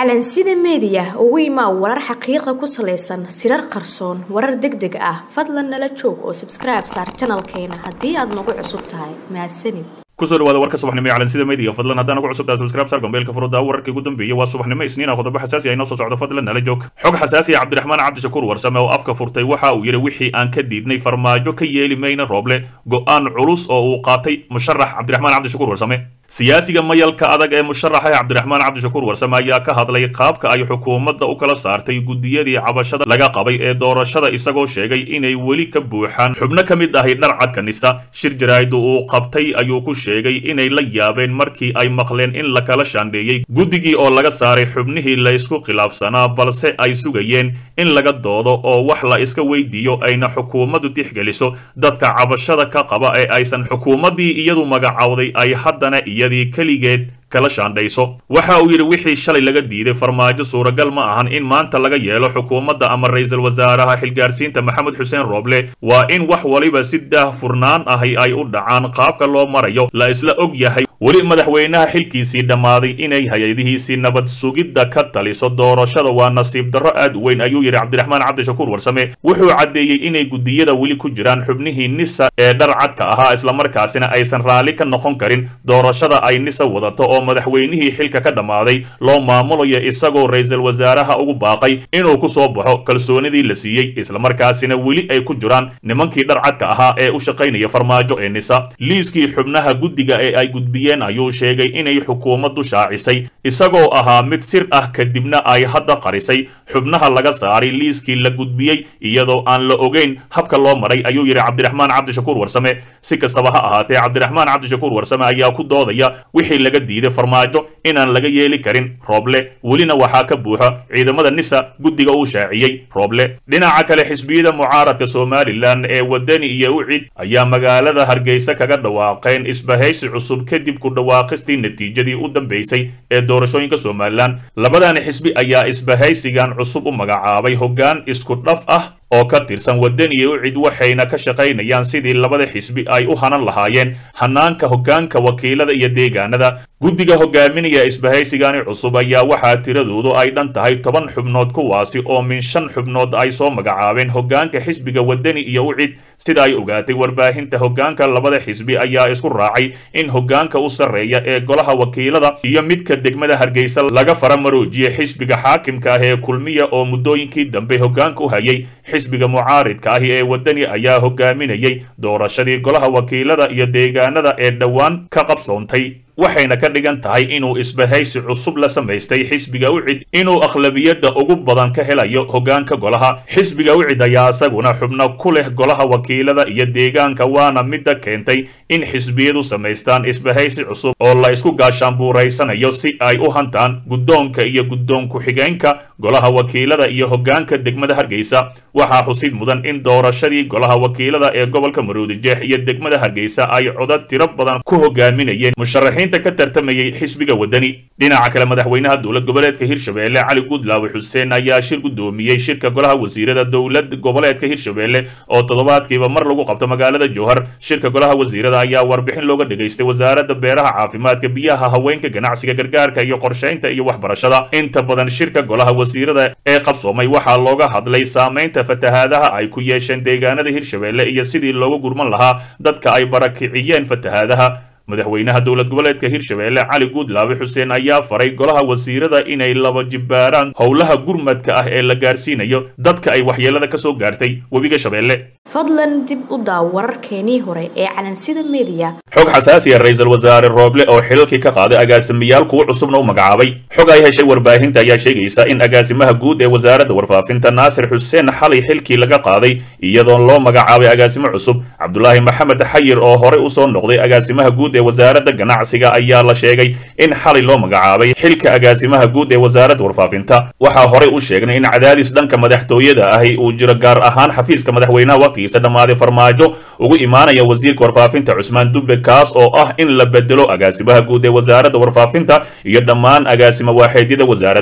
calansida meediya ugu imaa warar xaqiiqa ku salaysan sirar qarsoon warar deg deg ah fadlan nala joog oo sabskribe saar janalkeena haddii aad nagu cusub tahay mahadsanid kusoo dhawaada warka subaxnimo ee calansida media fadlan haddaan ugu cusubtahay subscribe sar gombeelka furuda wararkii ugu dambeeyay waa subaxnimo isniina qodobo xasaasi ah inoo soo socdo fadlan nala joog xog xasaasi ah cabdiraxmaan cabdishakuur warsame oo afka furtay waxa uu yidhi wixii aan ka diidnay farmaajo ka yeeli mayna rooble go-aan culus oo uu qaatay musharax cabdiraxmaan cabdishakuur warsame siyaasiga mayalka adag ee musharaxa cabdiraxmaan cabdishakuur warsame ayaa ka hadlay qaabka ay xukuumadda u kala saartay gudiyadii cabashada laga qabay ee doorashada isagoo sheegay inay weli ka buuxaan xubno ka mid ahi dharcadka nisa shir jaraa'id uu qabtay ayuu ku sheegay inay la yaabeen markii ay maqleen in la kala shaandheeyey guddigii oo laga saaray xubnihii la isku khilaafsanaa balse ay sugayeen in laga doodo oo wax la iska weydiiyo ayna xukuumaddu tixgeliso dadka cabashada ka qaba ee aysan xukuumaddii iyadu magacowday ay haddana iyadii keligeed kala shaandhayso waxa uu yidhi wixii shalay laga diiday farmaajo suuragal ma ahan in maanta laga yeelo xukuumadda ama ra-iisul wasaaraha xilgaarsiinta maxamed xuseen rooble waa in wax waliba si daah furnaan ahi ay u dhacaan qaabka loo marayo la isla og yahay weli madaxweynaha xilkiisii dhammaaday inay hay-adihiisii nabad sugidda ka taliso doorashada waa nasiib darro aad u weyn ayuu yidhi cabdiraxmaan cabdishakuur warsame wuxuu caddeeyey inay gudiyada weli ku jiraan xubnihii nisa ee dharcadka ahaa islamarkaasina aysan raalli ka noqon karin doorashada ay nisa wadato oo madaxweynihii xilka ka dhammaaday loo maamulayo isagoo ra-iisul wasaaraha ugu baaqay inuu ku soo baxo kalsoonidii la siiyey islamarkaasina weli ay ku jiraan nimankii dharcadka ahaa ee u shaqaynaya farmaajo ee nisa liiskii xubnaha guddiga ee ay gudbiyeen ayuu sheegay inay xukuumaddu shaacisay isagoo ahaa mid sir ah kadibna ay hadda qarisay xubnaha laga saaray liiskii la gudbiyey iyadoo aan la ogeyn habka loo maray ayuu yidhi cabdiraxmaan cabdishakuur warsame si kastaba ha ahaatee cabdiraxmaan cabdishakuur warsame ayaa ku doodaya wixii laga diiday farmaajo inaan laga yeeli karin rooble welina waxaa ka buuxa ciidamada nisa guddiga uu shaaciyey rooble dhinaca kale xisbiyada mucaaradka somalilan ee wadani iyo ucid ayaa magaalada hargeysa kaga dhawaaqeen isbahaysi cusub kadib ku dhawaaqistii natiijadii u dambeysay ee doorashooyinka somalilan labadani xisbi ayaa isbahaysigan cusub u magacaabay hoggaan isku dhaf ah oo ka tirsan wadani iyo ucid waxayna ka shaqaynayaan sidii labada xisbi ay u hanan lahaayeen hanaanka hoggaanka wakiilada iyo deegaanada guddiga hogaaminaya isbahaysigani cusub ayaa waxaa tiradoodu ay dhan tahay toban xubnood kuwaasi oo min shan xubnood ay soo magacaabeen hoggaanka xisbiga wadani iyo ucid sida ay ogaatay warbaahinta hoggaanka labada xisbi ayaa isku raacay in hoggaanka u sarreeya ee golaha wakiilada iyo midka degmada hargeysa laga faramaroojiye xisbiga xaakimka ah ee kulmiya oo muddooyinkii dambe hoggaanka u hayay xisbiga mucaaridka ahi ee wadani ayaa hogaaminayay doorashadii golaha wakiilada iyo deegaanada ee dhowaan ka qabsoontay waxayna ka dhigan tahay inuu isbahaysi cusub la samaystay xisbiga ucid inuu akhlabiyadda ugu badan ka helayo hoggaanka golaha xisbiga ucid ayaa isaguna xubno ku leh golaha wakiilada iyo deegaanka waana midda keentay in xisbiyadu samaystaan isbahaysi cusub oo la isku gaashaanbuuraysanayo si ay u hantaan guddoonka iyo guddoon ku-xigeenka golaha wakiilada iyo hoggaanka degmada hargeysa waxaa xusid mudan in doorashadii golaha wakiilada ee gobolka maroodijeex iyo degmada hargeysa ay codad tiro badan ku hogaaminayeen musharaxiin ka tartamayay xisbiga wadani dhinaca kale madaxweynaha dowlad goboleedka hirshabelle cali gudlaawe xuseen ayaa shir guddoomiyey shirka golaha wasiirada dowlad goboleedka hirshabelle oo toddobaadkiiba mar lagu qabto magaalada jowhar shirka golaha wasiirada ayaa warbixin looga dhegaystay wasaaradda beeraha caafimaadka biyaha haweenka ganacsiga gargaarka iyo qorshaynta iyo waxbarashada inta badan shirka golaha wasiirada ee qabsoomay waxaa looga hadlay saamaynta fatahaadaha ay ku yeesheen deegaanada hirshabelle iyo sidii loogu gurman lahaa dadka ay barakiciyeen fatahaadaha madaxweynaha dowlad goboleedka hirshabelle cali guudlaabe xuseen ayaa faray golaha wasiirada inay laba jibbaaraan howlaha gurmadka ah ee la gaarsiinayo dadka ay waxyeelada ka soo gaartay webiga shabeelle fadlan dib u daaw wararkeenii hore ee calansida meediya xog xasaasi ah ra-iisul wasaare rooble oo xilalkii ka qaaday agaasimayaal kuwo cusubna u magacaabay xog ay heshay warbaahinta ayaa sheegaysa in agaasimaha guud ee wasaaradda warfaafinta naasir xuseen xalay xilkii laga qaaday iyadoon loo magacaabay agaasimo cusub cabdulaahi maxamed xayir oo horey usoo noqday agaasimaha guud ee wasaaradda ganacsiga ayaa la sheegay in xalay loo magacaabay xilka agaasimaha guud ee wasaaradda warfaafinta waxaa horey u sheegnay in cadaadis dhanka madaxtooyada ahi uu jiro gaar ahaan xafiiska madaxweynaha waqtigiisa dhammaaday farmaajo ugu imaanaya wasiirka warfaafinta cusmaan dube kaas oo ah in la bedelo agaasimaha guud ee wasaaradda warfaafinta iyo dhammaan agaasimo waaxeedyada wasaaradda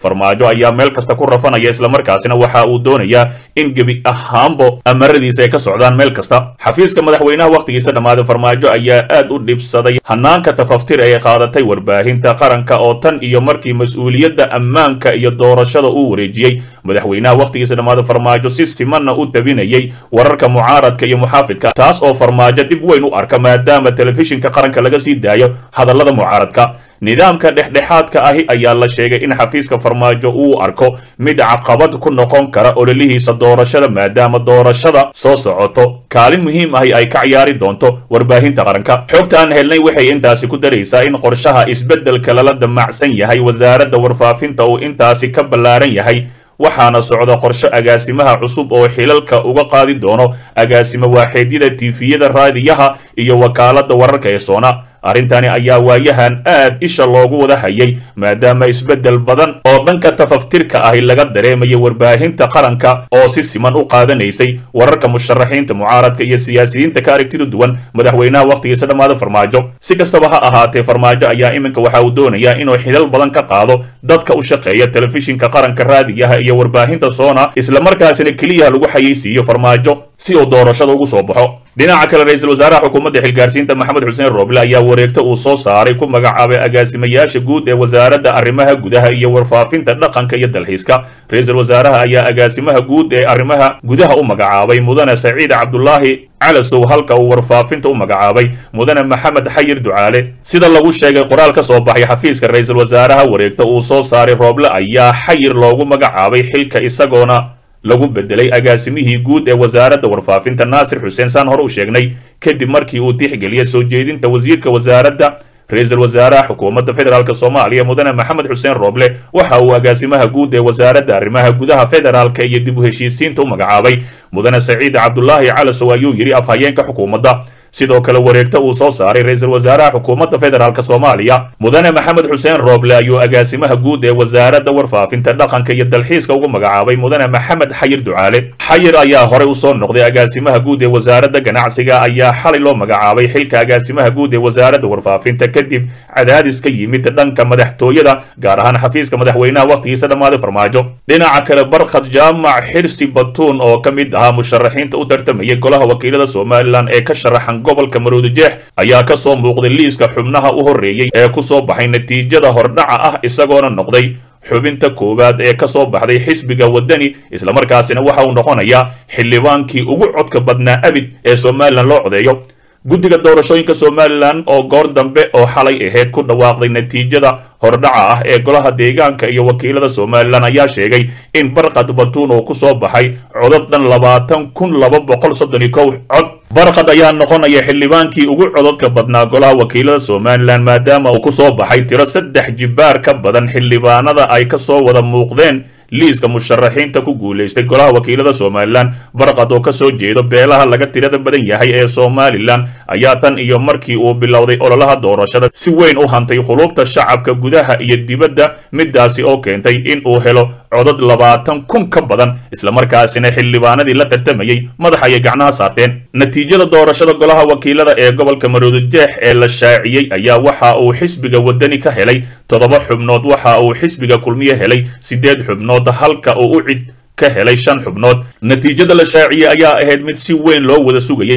farmaajo ayaa meel kasta ku rafanaya islamarkaasina waxa uu doonayaa in gebi ahaanbo amaradiisa ay ka socdaan meel kasta xafiiska madaxweynaha wakhtigiisa dhammaaday farmaajo ayaa aad u dhibsaday hanaanka tafaftir ee qaadatay warbaahinta qaranka oo tan iyo markii mas-uuliyadda ammaanka iyo doorashada uu wareejiyey madaxweynaha wakhtigiisa dhammaaday farmaajo si simanna u tabinayay wararka mucaaradka iyo muxaafidka taas oo farmaajo dhib weyn u arka maadaama telefishinka qaranka laga sii daayo hadallada mucaaradka nidaamka dhexdhexaadka ahi ayaa la sheegay in xafiiska farmaajo uu arko mid caqabad ku noqon kara ololihiisa doorashada maadaama doorashada soo socoto kaalin muhiim ahi ay ka ciyaari doonto warbaahinta qaranka xogta aan helnay waxay intaasi ku daraysaa in qorshaha isbeddelka lala damacsan yahay wasaaradda warfaafinta uu intaasi ka ballaaran yahay waxaana socda qorsho agaasimaha cusub oo xilalka uga qaadi doono agaasimo waaxeedyada tiifiyada raadiyaha iyo wakaaladda wararka ee soona arrintani ayaa waayahan aad isha loogu wada hayay maadaama isbeddel badan oo dhanka tafaftirka ahi laga dareemayo warbaahinta qaranka oo si siman u qaadanaysay wararka musharaxiinta mucaaradka iyo siyaasiyiinta ka aragtida duwan madaxweynaha wakhtigiisa dhammaada farmaajo si kastaba ha ahaatee farmaajo ayaa iminka waxa uu doonayaa inuu xilal badan ka qaado dadka u shaqeeya telefishinka qaranka raadiyaha iyo warbaahinta soona islamarkaasina keliya lagu xayeysiiyo farmaajo si uu doorashada ugu soo baxo dhinaca kale ra-iisul wasaaraha xukuumadda xilgaarsiinta maxamed xuseen rooble ayaa wareegta uu soo saaray ku magacaabay agaasimayaasha guud ee wasaaradda arrimaha gudaha iyo warfaafinta dhaqanka iyo dalxiiska ra-iisul wasaaraha ayaa agaasimaha guud ee arrimaha gudaha u magacaabay mudane saciid cabdulaahi calasow halka uu warfaafinta u magacaabay mudane maxamed xayir ducaale sida lagu sheegay qoraal ka soo baxay xafiiska ra-iisul wasaaraha wareegta uu soo saaray rooble ayaa xayir loogu magacaabay xilka isagoona lagu bedelay agaasimihii guud ee wasaaradda warfaafinta naasir xuseen saan hore u sheegnay kadib markii uu tixgeliyay soo jeedinta wasiirka wasaaradda ra-iisul wasaaraha xukuumadda federaalk soomaaliya mudane maxamed xuseen rooble waxa uu agaasimaha guud ee wasaaradda arrimaha gudaha federaalka iyo dib u heshiisiinta u magacaabay mudane saciid cabdulaahi calasow ayuu yidhi afhayeenka xukuumadda sidoo kale wareegta uu soo saaray ra-iisul wasaaraha xukuumadda federaalk soomaaliya mudane maxamed xuseen rooble ayuu agaasimaha guud ee wasaaradda warfaafinta dhaqanka iyo dalxiiska ugu magacaabay mudane maxamed xayir ducaale xayir ayaa horey usoo noqday agaasimaha guud ee wasaaradda ganacsiga ayaa xalay loo magacaabay xilka agaasimaha guud ee wasaaradda warfaafinta kadib cadaadis ka yimid dhanka madaxtooyada gaar ahaan xafiiska madaxweynaha wakhtigiisa dhammaaday farmaajo dhinaca kale barkhad jaamac xirsi batuun oo ka mid ahaa musharaxiinta u tartamayay golaha wakiilada somalilan ee ka sharaxan gobolka maroodijeex ayaa ka soo muuqday liiska xubnaha u horreeyey ee ku soo baxay natiijada hordhaca ah isagoona noqday xubinta koowaad ee ka soo baxday xisbiga waddani islamarkaasina waxa uu noqonayaa xildhibaankii ugu codka badnaa abid ee somalilan loo codeeyo guddiga doorashooyinka somalilan oo goor dambe oo xalay ahayd ku dhawaaqday natiijada hordhaca ah ee golaha deegaanka iyo wakiilada somalilan ayaa sheegay in barqad batuun oo ku soo baxay codad dhan labaatan kun laba boqol soddon iyo kow cod barqad ayaa noqonaya xildhibaankii ugu codadka badnaa golaha wakiilada somalilan maadaama uu ku soo baxay tiro saddex jibbaar ka badan xildhibaanada ay ka soo wada muuqdeen liiska musharaxiinta ku guulaystay golaha wakiilada somalilan barqad oo ka soo jeedo beelaha laga tirada badan yahay ee somalilan ayaa tan iyo markii uu bilowday ololaha doorashada si weyn u hantay qulubta shacabka gudaha iyo dibadda midaasi oo keentay in uu helo codad labaatan kun ka badan islamarkaasina xildhibaanadii la tartamayey madax ayay gacnaha saarteen natiijada doorashada golaha wakiilada ee gobolka maroodijeex ee la shaaciyey ayaa waxa uu xisbiga waddani ka helay toddoba xubnood waxa uu xisbiga kulmiye helay siddeed xubnood halka uu u cid ka helay shan xubnood natiijada la shaaciyey ayaa ahayd mid si weyn loo wada sugayey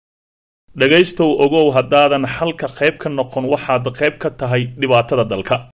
dhegaystow ogow haddaadan halka qayb ka noqon waxaad qayb ka tahay dhibaatada dalka